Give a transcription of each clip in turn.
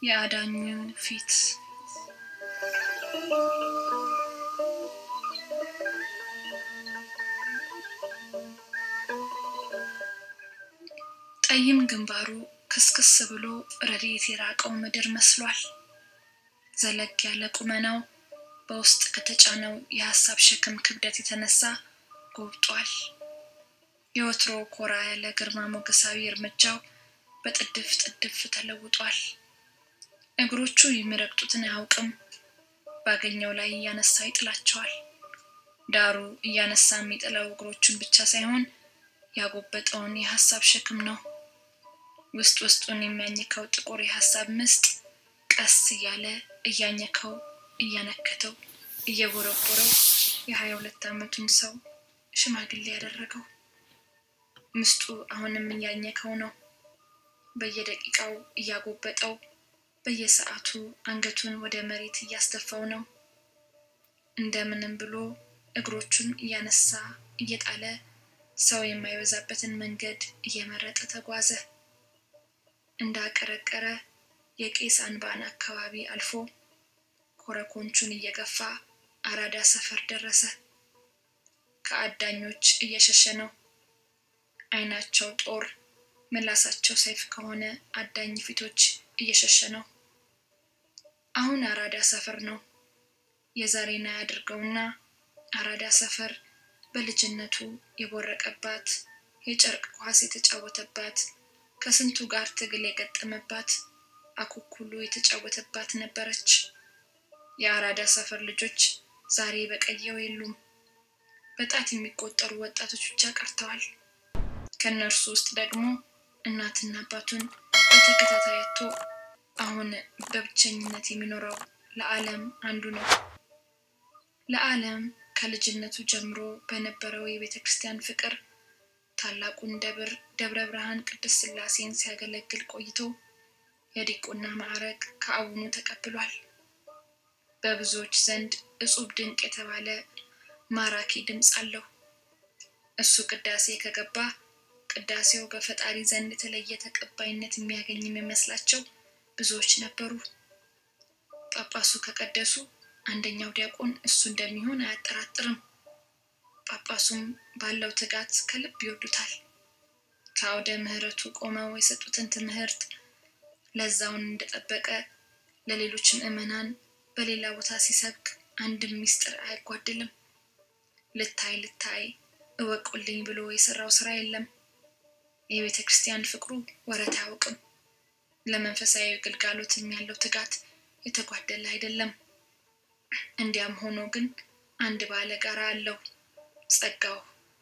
የአዳኙ ፊት ጠይም ግንባሩ ክስክስ ብሎ ረድኤት የራቀው ምድር መስሏል። ዘለግ ያለ ቁመናው በውስጥ ከተጫነው የሀሳብ ሸክም ክብደት የተነሳ ጎብጧል። የወትሮ ኮራ ያለ ግርማ ሞገሳዊ እርምጃው በጥድፍ ጥድፍ ተለውጧል። እግሮቹ የሚረግጡትን አያውቅም። ባገኘው ላይ እያነሳ ይጥላቸዋል። ዳሩ እያነሳ የሚጥለው እግሮቹን ብቻ ሳይሆን ያጎበጠውን የሀሳብ ሸክም ነው። ውስጥ ውስጡን የሚያኝከው ጥቁር የሀሳብ ምስጥ ቀስ እያለ እያኘከው እያነከተው እየቦረቦረው የሀያ ሁለት ዓመቱን ሰው ሽማግሌ ያደረገው ምስጡ አሁንም እያኘከው ነው። በየደቂቃው እያጎበጠው በየሰዓቱ አንገቱን ወደ መሬት እያስደፋው ነው። እንደምንም ብሎ እግሮቹን እያነሳ እየጣለ ሰው የማይበዛበትን መንገድ እየመረጠ ተጓዘ። እንዳቀረቀረ የቄስ አንባን አካባቢ አልፎ ኮረኮንቹን እየገፋ አራዳ ሰፈር ደረሰ። ከአዳኞች እየሸሸ ነው። ዓይናቸው ጦር ምላሳቸው ሰይፍ ከሆነ አዳኝ ፊቶች እየሸሸ ነው። አሁን አራዳ ሰፈር ነው። የዛሬን አያድርገውና አራዳ ሰፈር በልጅነቱ የቦረቀባት የጨርቅ ኳስ የተጫወተባት ከስንቱ ጋር ትግል የገጠመባት አኩኩሉ የተጫወተባት ነበረች። የአራዳ ሰፈር ልጆች ዛሬ በቀየው የሉም። በጣት የሚቆጠሩ ወጣቶች ብቻ ቀርተዋል። ከእነርሱ ውስጥ ደግሞ እናትና አባቱን በተከታታይ አጥቶ አሁን በብቸኝነት የሚኖረው ለዓለም አንዱ ነው። ለዓለም ከልጅነቱ ጀምሮ በነበረው የቤተ ክርስቲያን ፍቅር ታላቁን ደብር ደብረ ብርሃን ቅድስት ሥላሴን ሲያገለግል ቆይቶ የዲቁና ማዕረግ ከአቡኑ ተቀብሏል። በብዙዎች ዘንድ እጹብ ድንቅ የተባለ ማራኪ ድምፅ አለው። እሱ ቅዳሴ ከገባ ቅዳሴው በፈጣሪ ዘንድ የተለየ ተቀባይነት የሚያገኝ የሚመስላቸው ብዙዎች ነበሩ። ጳጳሱ ከቀደሱ አንደኛው ዲያቆን እሱ እንደሚሆን አያጠራጥርም። ጳጳሱም ባለው ትጋት ከልብ ይወዱታል። ከአውደ ምሕረቱ ቆመው የሰጡትን ትምህርት ለዛውን እንደጠበቀ ለሌሎች ምዕመናን በሌላ ቦታ ሲሰብክ አንድም ምስጢር አይጓድልም። ልታይ ልታይ እወቁልኝ ብሎ የሰራው ስራ የለም። የቤተ ክርስቲያን ፍቅሩ ወረት አያውቅም። ለመንፈሳዊ ግልጋሎትም ያለው ትጋት የተጓደለ አይደለም። እንዲያም ሆኖ ግን አንድ ባለ ጋራ አለው፣ ጸጋው።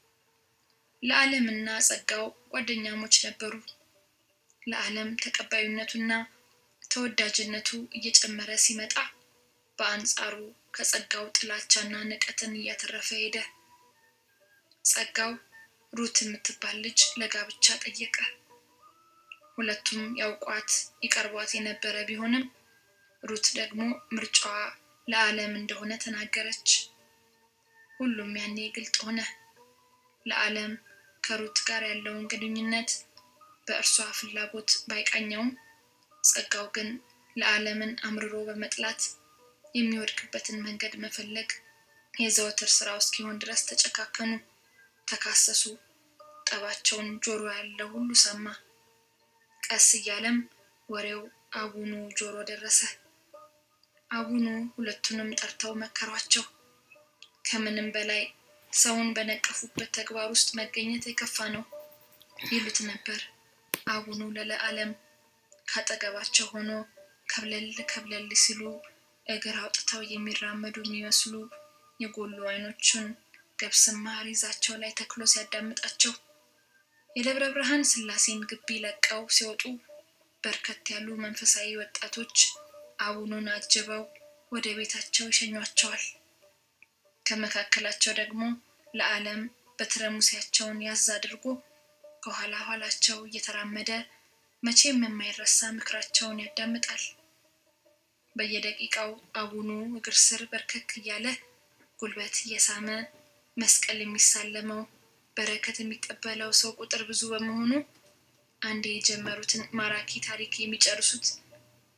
ለዓለምና ጸጋው ጓደኛሞች ነበሩ። ለዓለም ተቀባዩነቱና ተወዳጅነቱ እየጨመረ ሲመጣ በአንጻሩ ከጸጋው ጥላቻና ንቀትን እያተረፈ ሄደ። ጸጋው ሩት የምትባል ልጅ ለጋብቻ ጠየቀ። ሁለቱም ያውቋት ይቀርቧት የነበረ ቢሆንም ሩት ደግሞ ምርጫዋ ለዓለም እንደሆነ ተናገረች። ሁሉም ያኔ ግልጥ ሆነ። ለዓለም ከሩት ጋር ያለውን ግንኙነት በእርሷ ፍላጎት ባይቃኘውም ጸጋው ግን ለዓለምን አምርሮ በመጥላት የሚወድቅበትን መንገድ መፈለግ የዘወትር ስራው እስኪሆን ድረስ ተጨካከኑ፣ ተካሰሱ። ጠባቸውን ጆሮ ያለው ሁሉ ሰማ። ቀስ እያለም ወሬው አቡኑ ጆሮ ደረሰ። አቡኑ ሁለቱንም ጠርተው መከሯቸው። ከምንም በላይ ሰውን በነቀፉበት ተግባር ውስጥ መገኘት የከፋ ነው ይሉት ነበር። አቡኑ ለለዓለም ካጠገባቸው ሆኖ ከብለል ከብለል ሲሉ እግር አውጥተው የሚራመዱ የሚመስሉ የጎሉ አይኖቹን ገብስማ ሪዛቸው ላይ ተክሎ ሲያዳምጣቸው የደብረ ብርሃን ሥላሴን ግቢ ለቀው ሲወጡ በርከት ያሉ መንፈሳዊ ወጣቶች አቡኑን አጅበው ወደ ቤታቸው ይሸኟቸዋል። ከመካከላቸው ደግሞ ለዓለም በትረሙሲያቸውን ያዝ አድርጎ ከኋላ ኋላቸው እየተራመደ መቼም የማይረሳ ምክራቸውን ያዳምጣል። በየደቂቃው አቡኑ እግር ስር በርከክ እያለ ጉልበት እየሳመ መስቀል የሚሳለመው በረከት የሚቀበለው ሰው ቁጥር ብዙ በመሆኑ አንዴ የጀመሩትን ማራኪ ታሪክ የሚጨርሱት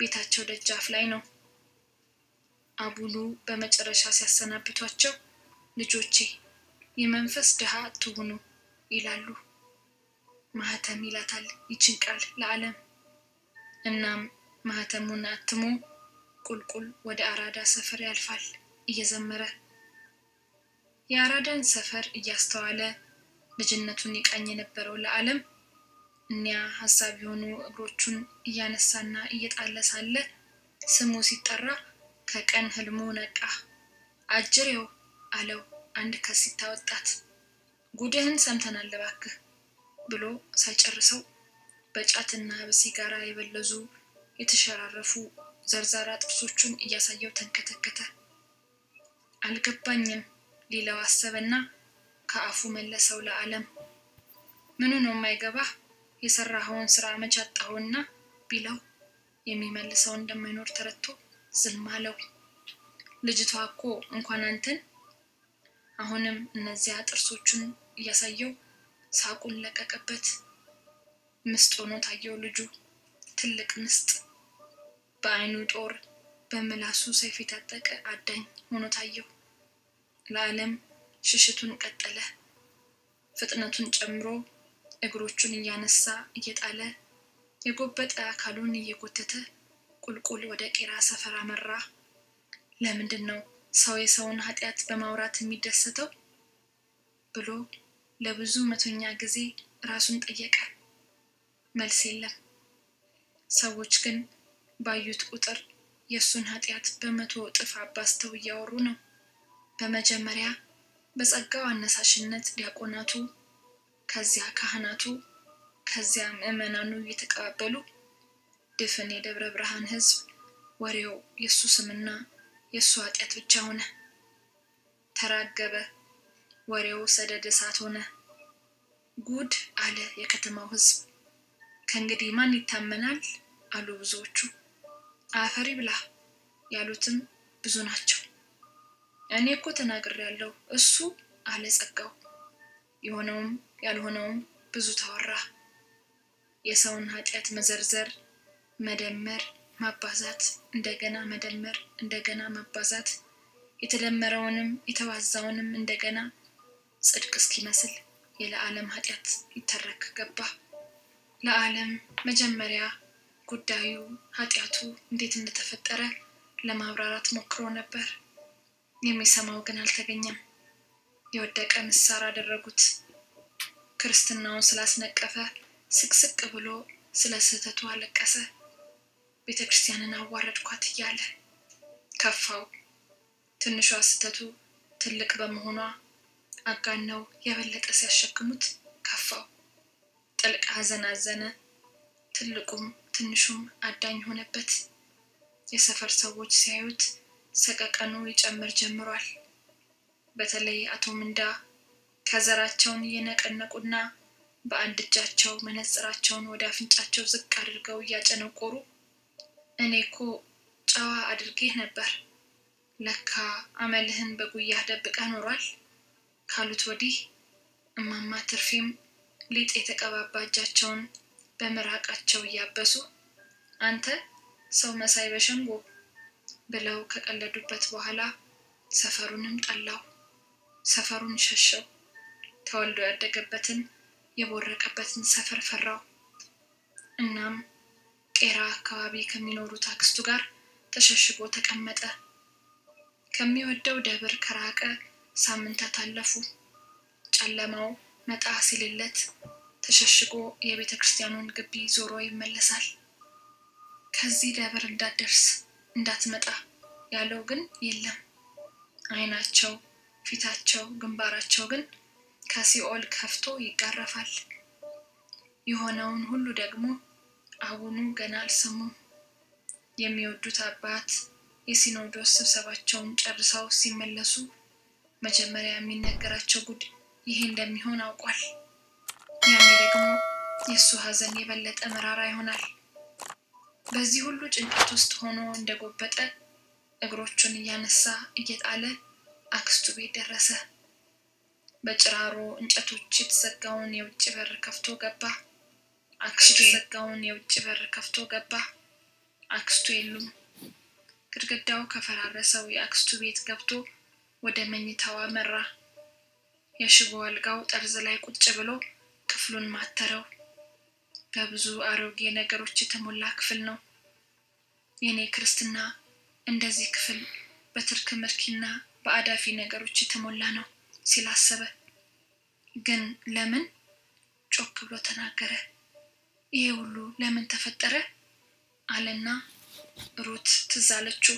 ቤታቸው ደጃፍ ላይ ነው። አቡኑ በመጨረሻ ሲያሰናብቷቸው ልጆቼ የመንፈስ ድሃ አትሁኑ ይላሉ። ማህተም ይላታል ይችን ቃል ለዓለም። እናም ማህተሙን አትሞ ቁልቁል ወደ አራዳ ሰፈር ያልፋል እየዘመረ የአራዳን ሰፈር እያስተዋለ ልጅነቱን ይቃኝ የነበረው ለዓለም እኒያ ሀሳብ የሆኑ እግሮቹን እያነሳና እየጣለ ሳለ ስሙ ሲጠራ ከቀን ህልሙ ነቃ። አጅሬው አለው አንድ ከሲታ ወጣት። ጉድህን ሰምተናል እባክህ ብሎ ሳይጨርሰው በጫትና በሲጋራ የበለዙ የተሸራረፉ ዘርዛራ ጥርሶቹን እያሳየው ተንከተከተ። አልገባኝም ሊለው አሰበና ከአፉ መለሰው ለዓለም። ምኑ ነው የማይገባህ? የሰራኸውን ስራ መች አጣኸውና ቢለው የሚመልሰው እንደማይኖር ተረድቶ ዝም አለው። ልጅቷ እኮ እንኳን አንተን አሁንም እነዚያ ጥርሶቹን እያሳየው ሳቁን ለቀቀበት። ምስጥ ሆኖ ታየው ልጁ ትልቅ ምስጥ፣ በአይኑ ጦር በምላሱ ሰይፍ የታጠቀ አዳኝ ሆኖ ታየው። ለዓለም ሽሽቱን ቀጠለ። ፍጥነቱን ጨምሮ እግሮቹን እያነሳ እየጣለ የጎበጠ አካሉን እየጎተተ ቁልቁል ወደ ቄራ ሰፈር አመራ። ለምንድን ነው ሰው የሰውን ኃጢአት በማውራት የሚደሰተው ብሎ ለብዙ መቶኛ ጊዜ ራሱን ጠየቀ። መልስ የለም። ሰዎች ግን ባዩት ቁጥር የእሱን ኃጢአት በመቶ እጥፍ አባዝተው እያወሩ ነው። በመጀመሪያ በጸጋው አነሳሽነት ዲያቆናቱ፣ ከዚያ ካህናቱ፣ ከዚያ ምዕመናኑ እየተቀባበሉ ድፍን የደብረ ብርሃን ሕዝብ ወሬው የእሱ ስምና የእሱ ኃጢአት ብቻ ሆነ። ተራገበ። ወሬው ሰደድ እሳት ሆነ። ጉድ አለ የከተማው ሕዝብ። ከእንግዲህ ማን ይታመናል አሉ ብዙዎቹ። አፈሪ ብላ ያሉትም ብዙ ናቸው። እኔ እኮ ተናግሬያለሁ እሱ አለ ጸጋው። የሆነውም ያልሆነውም ብዙ ተወራ። የሰውን ኃጢአት መዘርዘር፣ መደመር፣ ማባዛት፣ እንደገና መደመር፣ እንደገና ማባዛት፣ የተደመረውንም የተባዛውንም እንደገና ጽድቅ እስኪመስል የለዓለም ኃጢአት ይተረክ ገባ። ለዓለም መጀመሪያ ጉዳዩ ኃጢአቱ እንዴት እንደተፈጠረ ለማብራራት ሞክሮ ነበር። የሚሰማው ግን አልተገኘም። የወደቀ ምሳር አደረጉት። ክርስትናውን ስላስነቀፈ ስቅስቅ ብሎ ስለ ስህተቱ አለቀሰ። ቤተ ክርስቲያንን አዋረድኳት እያለ ከፋው። ትንሿ ስህተቱ ትልቅ በመሆኗ አጋነው የበለጠ ሲያሸክሙት ከፋው። ጥልቅ ሐዘን አዘነ። ትልቁም ትንሹም አዳኝ ሆነበት። የሰፈር ሰዎች ሲያዩት ሰቀቀኑ ይጨምር ጀምሯል። በተለይ አቶ ምንዳ ከዘራቸውን እየነቀነቁና በአንድ እጃቸው መነጽራቸውን ወደ አፍንጫቸው ዝቅ አድርገው እያጨነቆሩ እኔ እኮ ጨዋ አድርጌህ ነበር፣ ለካ አመልህን በጉያህ ደብቀህ ኖሯል ካሉት ወዲህ እማማ ትርፌም ሊጥ የተቀባባ እጃቸውን በምራቃቸው እያበሱ አንተ ሰው መሳይ በሸንጎ ብለው ከቀለዱበት በኋላ ሰፈሩንም ጠላው፣ ሰፈሩን ሸሸው። ተወልዶ ያደገበትን የቦረቀበትን ሰፈር ፈራው። እናም ቄራ አካባቢ ከሚኖሩት አክስቱ ጋር ተሸሽጎ ተቀመጠ። ከሚወደው ደብር ከራቀ ሳምንታት አለፉ። ጨለማው መጣ ሲልለት ተሸሽጎ የቤተ ክርስቲያኑን ግቢ ዞሮ ይመለሳል። ከዚህ ደብር እንዳትደርስ እንዳትመጣ ያለው ግን የለም። ዓይናቸው፣ ፊታቸው፣ ግንባራቸው ግን ከሲኦል ከፍቶ ይጋረፋል። የሆነውን ሁሉ ደግሞ አቡኑ ገና አልሰሙም። የሚወዱት አባት የሲኖዶስ ስብሰባቸውን ጨርሰው ሲመለሱ መጀመሪያ የሚነገራቸው ጉድ ይሄ እንደሚሆን አውቋል። ያኔ ደግሞ የእሱ ሐዘን የበለጠ መራራ ይሆናል። በዚህ ሁሉ ጭንቀት ውስጥ ሆኖ እንደጎበጠ እግሮቹን እያነሳ እየጣለ አክስቱ ቤት ደረሰ። በጭራሮ እንጨቶች የተዘጋውን የውጭ በር ከፍቶ ገባ። አክስቱ የተዘጋውን የውጭ በር ከፍቶ ገባ። አክስቱ የሉም። ግድግዳው ከፈራረሰው የአክስቱ ቤት ገብቶ ወደ መኝታዋ መራ። የሽቦ አልጋው ጠርዝ ላይ ቁጭ ብሎ ክፍሉን ማተረው። በብዙ አሮጌ ነገሮች የተሞላ ክፍል ነው። የኔ ክርስትና እንደዚህ ክፍል በትርክ ምርኪና በአዳፊ ነገሮች የተሞላ ነው ሲል አሰበ። ግን ለምን ጮክ ብሎ ተናገረ። ይሄ ሁሉ ለምን ተፈጠረ አለና ሩት ትዝ አለችው።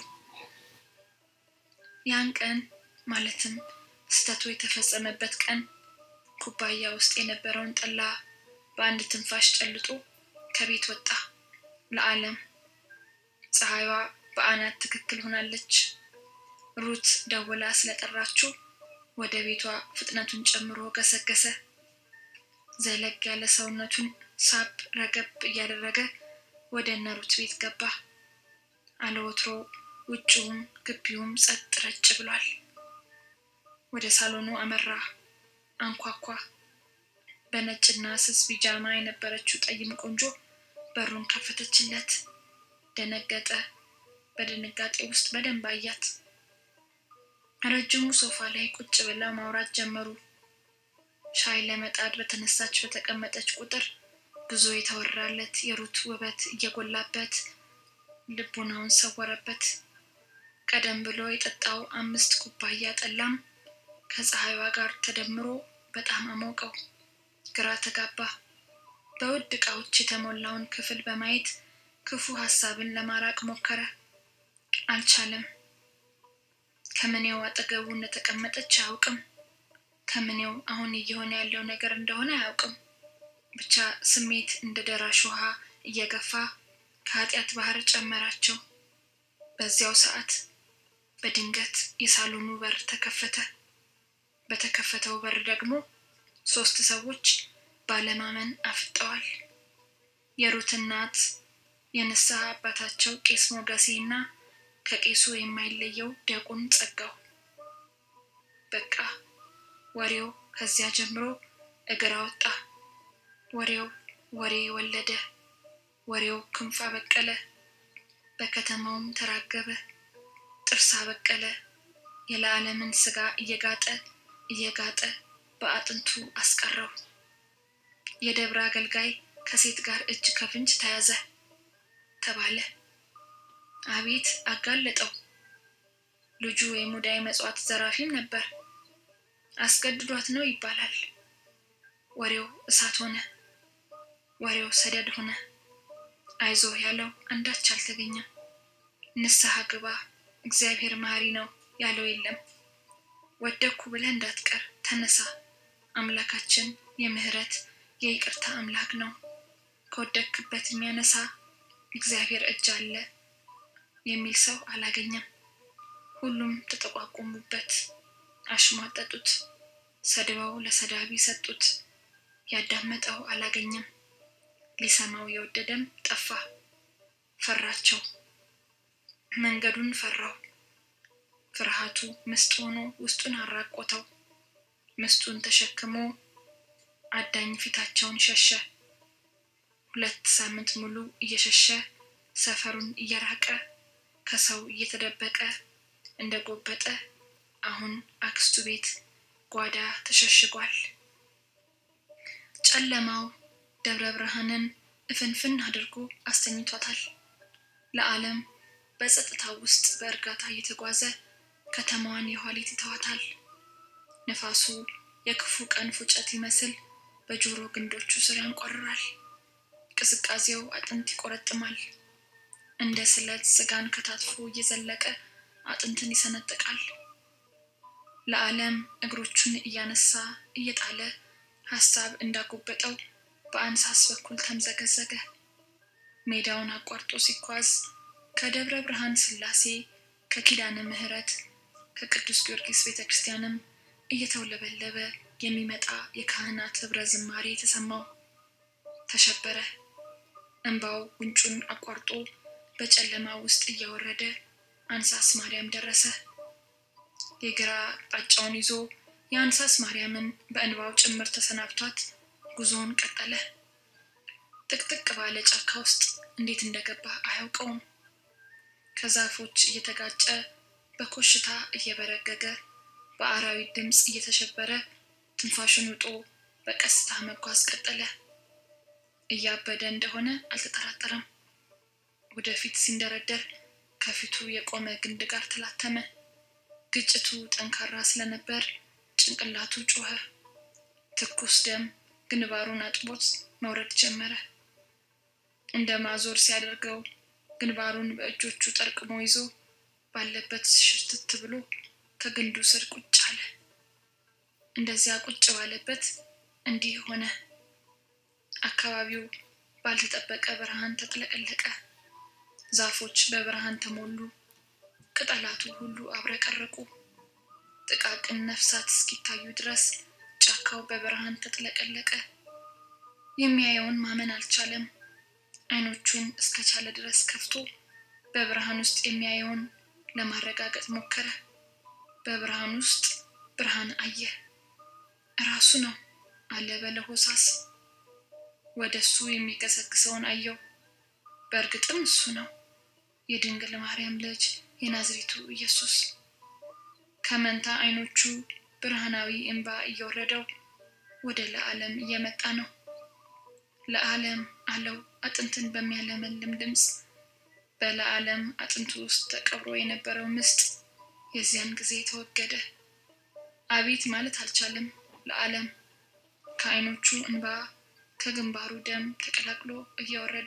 ያን ቀን ማለትም ስህተቱ የተፈጸመበት ቀን ኩባያ ውስጥ የነበረውን ጠላ በአንድ ትንፋሽ ጨልጦ ከቤት ወጣ። ለዓለም ፀሐይዋ በአናት ትክክል ሆናለች። ሩት ደውላ ስለጠራችው ወደ ቤቷ ፍጥነቱን ጨምሮ ገሰገሰ። ዘለግ ያለ ሰውነቱን ሳብ ረገብ እያደረገ ወደ እነ ሩት ቤት ገባ። አለወትሮ ውጭውም ግቢውም ጸጥ ረጭ ብሏል። ወደ ሳሎኑ አመራ፣ አንኳኳ። በነጭና ስስ ቢጃማ የነበረችው ጠይም ቆንጆ በሩን ከፈተችለት። ደነገጠ። በድንጋጤ ውስጥ በደንብ አያት። ረጅሙ ሶፋ ላይ ቁጭ ብለው ማውራት ጀመሩ። ሻይ ለመጣድ በተነሳች በተቀመጠች ቁጥር ብዙ የተወራለት የሩት ውበት እየጎላበት ልቡናውን ሰወረበት። ቀደም ብሎ የጠጣው አምስት ኩባያ ጠላም ከፀሐይዋ ጋር ተደምሮ በጣም አሞቀው። ግራ ተጋባ። በውድ ዕቃዎች የተሞላውን ክፍል በማየት ክፉ ሀሳብን ለማራቅ ሞከረ። አልቻለም። ከምኔው አጠገቡ እንደተቀመጠች አያውቅም። ከምኔው አሁን እየሆነ ያለው ነገር እንደሆነ አያውቅም። ብቻ ስሜት እንደ ደራሽ ውሃ እየገፋ ከኃጢአት ባህር ጨመራቸው። በዚያው ሰዓት በድንገት የሳሎኑ በር ተከፈተ። በተከፈተው በር ደግሞ ሶስት ሰዎች ባለማመን አፍጠዋል። የሩት እናት፣ የንስሐ አባታቸው ቄስ ሞገሴ እና ከቄሱ የማይለየው ዲያቆን ጸጋው። በቃ ወሬው ከዚያ ጀምሮ እግር አወጣ። ወሬው ወሬ ወለደ። ወሬው ክንፍ አበቀለ። በከተማውም ተራገበ፣ ጥርስ አበቀለ። የለዓለምን ስጋ እየጋጠ እየጋጠ በአጥንቱ አስቀረው። የደብረ አገልጋይ ከሴት ጋር እጅ ከፍንጅ ተያዘ ተባለ። አቤት አጋለጠው። ልጁ የሙዳይ መጽዋት ዘራፊም ነበር። አስገድዷት ነው ይባላል። ወሬው እሳት ሆነ። ወሬው ሰደድ ሆነ። አይዞህ ያለው አንዳች አልተገኘም። ንስሐ ግባ እግዚአብሔር መሐሪ ነው ያለው የለም። ወደኩ ብለህ እንዳትቀር ተነሳ፣ አምላካችን የምህረት የይቅርታ አምላክ ነው። ከወደክበት የሚያነሳ እግዚአብሔር እጅ አለ የሚል ሰው አላገኘም። ሁሉም ተጠቋቆሙበት፣ አሽሟጠጡት፣ ሰድበው ለሰዳቢ ሰጡት። ያዳመጠው አላገኘም። ሊሰማው የወደደም ጠፋ። ፈራቸው። መንገዱን ፈራው። ፍርሃቱ ምስጥ ሆኖ ውስጡን አራቆተው። ምስጡን ተሸክሞ አዳኝ ፊታቸውን ሸሸ። ሁለት ሳምንት ሙሉ እየሸሸ ሰፈሩን እየራቀ ከሰው እየተደበቀ እንደ ጎበጠ አሁን አክስቱ ቤት ጓዳ ተሸሽጓል። ጨለማው ደብረ ብርሃንን እፍንፍን አድርጎ አስተኝቷታል። ለዓለም በጸጥታው ውስጥ በእርጋታ እየተጓዘ ከተማዋን የኋሊት ይተዋታል። ነፋሱ የክፉ ቀን ፉጨት ይመስል በጆሮ ግንዶቹ ስር ያንቆርራል። ቅዝቃዜው አጥንት ይቆረጥማል። እንደ ስለት ስጋን ከታትፎ እየዘለቀ አጥንትን ይሰነጥቃል። ለዓለም እግሮቹን እያነሳ እየጣለ ሀሳብ እንዳጎበጠው በአንሳስ በኩል ተምዘገዘገ። ሜዳውን አቋርጦ ሲጓዝ ከደብረ ብርሃን ስላሴ ከኪዳነ ምሕረት ከቅዱስ ጊዮርጊስ ቤተ ክርስቲያንም እየተውለበለበ የሚመጣ የካህናት ህብረ ዝማሬ የተሰማው። ተሸበረ። እንባው ጉንጩን አቋርጦ በጨለማ ውስጥ እያወረደ አንሳስ ማርያም ደረሰ። የግራ አቅጣጫውን ይዞ የአንሳስ ማርያምን በእንባው ጭምር ተሰናብቷት ጉዞውን ቀጠለ። ጥቅጥቅ ባለ ጫካ ውስጥ እንዴት እንደገባ አያውቀውም። ከዛፎች እየተጋጨ በኮሽታ እየበረገገ በአራዊት ድምፅ እየተሸበረ ትንፋሹን ውጦ በቀስታ መጓዝ ቀጠለ። እያበደ እንደሆነ አልተጠራጠረም። ወደፊት ሲንደረደር ከፊቱ የቆመ ግንድ ጋር ተላተመ። ግጭቱ ጠንካራ ስለነበር ጭንቅላቱ ጮኸ። ትኩስ ደም ግንባሩን አጥቦት መውረድ ጀመረ። እንደ ማዞር ሲያደርገው ግንባሩን በእጆቹ ጠርቅሞ ይዞ ባለበት ሽርትት ብሎ ከግንዱ ስር ቁጭ አለ። እንደዚያ ቁጭ ባለበት እንዲህ ሆነ። አካባቢው ባልተጠበቀ ብርሃን ተጥለቀለቀ። ዛፎች በብርሃን ተሞሉ። ቅጠላቱ ሁሉ አብረቀረቁ። ጥቃቅን ነፍሳት እስኪታዩ ድረስ ጫካው በብርሃን ተጥለቀለቀ። የሚያየውን ማመን አልቻለም። አይኖቹን እስከቻለ ድረስ ከፍቶ በብርሃን ውስጥ የሚያየውን ለማረጋገጥ ሞከረ። በብርሃን ውስጥ ብርሃን አየ። ራሱ ነው አለ በለሆሳስ። ወደ እሱ የሚገሰግሰውን አየው። በእርግጥም እሱ ነው፣ የድንግል ማርያም ልጅ የናዝሬቱ ኢየሱስ። ከመንታ አይኖቹ ብርሃናዊ እንባ እየወረደው ወደ ለዓለም እየመጣ ነው። ለዓለም አለው አጥንትን በሚያለመልም ድምፅ። በለዓለም አጥንቱ ውስጥ ተቀብሮ የነበረው ምስጥ የዚያን ጊዜ ተወገደ። አቤት ማለት አልቻለም። ለዓለም ከአይኖቹ እንባ ከግንባሩ ደም ተቀላቅሎ እየወረደ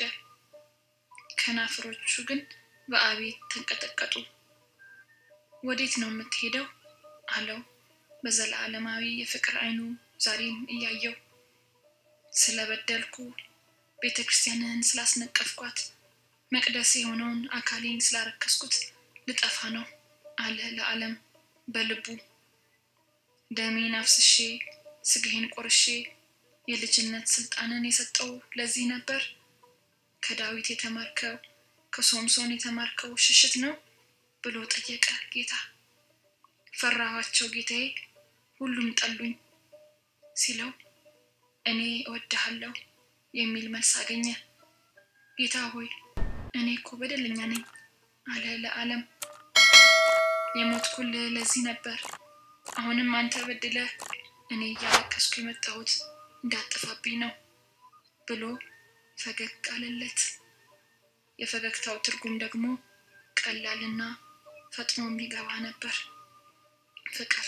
ከናፍሮቹ ግን በአቤት ተንቀጠቀጡ። ወዴት ነው የምትሄደው? አለው በዘላለማዊ የፍቅር አይኑ ዛሬም እያየው። ስለበደልኩ ቤተ ክርስቲያንህን ስላስነቀፍኳት መቅደስ የሆነውን አካሌን ስላረከስኩት ልጠፋ ነው አለ ለዓለም በልቡ። ደሜን አፍስሼ ስጋዬን ቆርሼ የልጅነት ስልጣንን የሰጠው ለዚህ ነበር። ከዳዊት የተማርከው ከሶምሶን የተማርከው ሽሽት ነው ብሎ ጠየቀ ጌታ። ፈራኋቸው ጌታዬ፣ ሁሉም ጠሉኝ ሲለው እኔ እወድሃለሁ የሚል መልስ አገኘ። ጌታ ሆይ እኔ እኮ በደለኛ ነኝ አለ ለዓለም። የሞትኩልህ ለዚህ ነበር። አሁንም አንተ በድለህ እኔ እያለቀስኩ የመጣሁት እንዳጠፋብኝ ነው ብሎ ፈገግ አለለት። የፈገግታው ትርጉም ደግሞ ቀላልና ፈጥኖ የሚገባ ነበር፣ ፍቅር።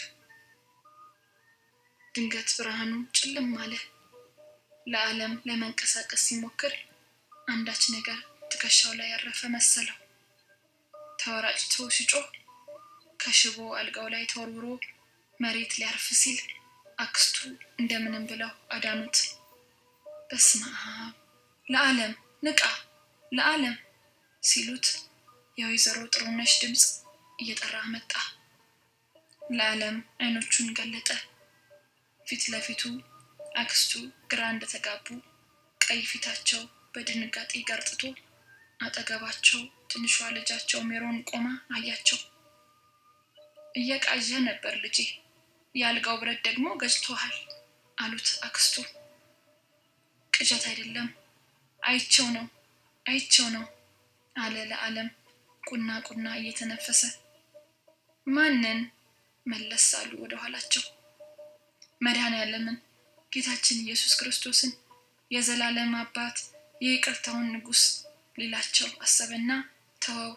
ድንገት ብርሃኑ ጭልም አለ። ለዓለም ለመንቀሳቀስ ሲሞክር አንዳች ነገር ትከሻው ላይ ያረፈ መሰለው። ተወራጭቶ ሲጮህ ከሽቦ አልጋው ላይ ተወርውሮ መሬት ሊያርፍ ሲል አክስቱ እንደምንም ብለው አዳኑት። በስመ አብ ለዓለም ንቃ፣ ለዓለም ሲሉት የወይዘሮ ጥሩነሽ ድምፅ እየጠራ መጣ። ለዓለም አይኖቹን ገለጠ። ፊት ለፊቱ አክስቱ ግራ እንደተጋቡ ቀይ ፊታቸው በድንጋጤ ገርጥቶ አጠገባቸው ትንሿ ልጃቸው ሜሮን ቆማ አያቸው። እየቃዠ ነበር ልጄ፣ የአልጋው ብረት ደግሞ ገጭቶሃል አሉት አክስቱ። ቅዠት አይደለም አይቸው ነው አይቸው ነው አለ ለዓለም ቁና ቁና እየተነፈሰ። ማንን መለስ አሉ ወደ ኋላቸው። መድኃኔዓለምን ጌታችን ኢየሱስ ክርስቶስን የዘላለም አባት የይቅርታውን ንጉሥ ሊላቸው አሰበና ተወው።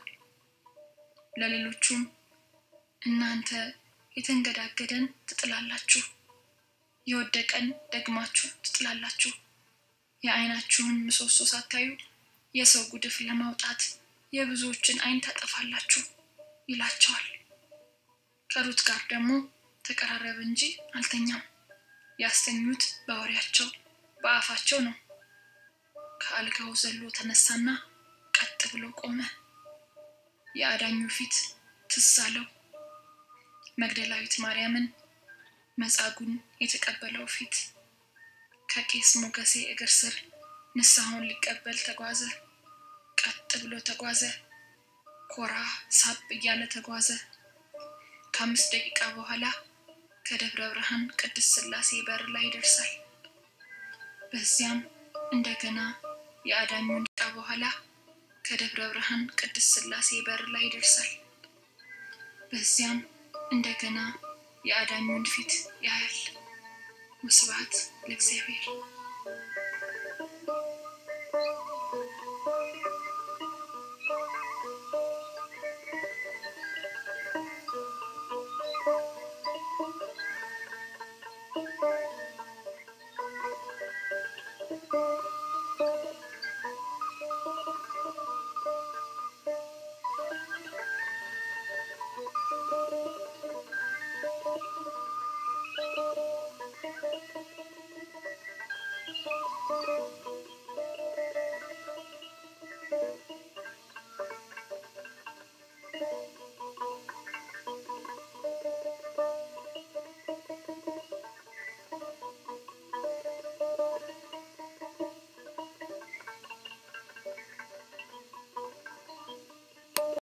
ለሌሎቹም እናንተ የተንገዳገደን ትጥላላችሁ፣ የወደቀን ደግማችሁ ትጥላላችሁ፣ የዓይናችሁን ምሰሶ ሳታዩ የሰው ጉድፍ ለማውጣት የብዙዎችን ዓይን ታጠፋላችሁ ይላቸዋል። ከሩት ጋር ደግሞ ተቀራረበ እንጂ አልተኛም። ያስተኙት በወሬያቸው በአፋቸው ነው። ከአልጋው ዘሎ ተነሳና ቀጥ ብሎ ቆመ። የአዳኙ ፊት ትዝ አለው። መግደላዊት ማርያምን መጻጉን የተቀበለው ፊት። ከቄስ ሞገሴ እግር ስር ንስሐውን ሊቀበል ተጓዘ። ቀጥ ብሎ ተጓዘ። ኮራ ሳብ እያለ ተጓዘ። ከአምስት ደቂቃ በኋላ ከደብረ ብርሃን ቅድስት ሥላሴ በር ላይ ይደርሳል። በዚያም እንደገና የአዳኙን ደቂቃ በኋላ ከደብረ ብርሃን ቅድስት ሥላሴ በር ላይ ይደርሳል። በዚያም እንደገና የአዳኙን ፊት ያያል። ወስብሐት ለእግዚአብሔር።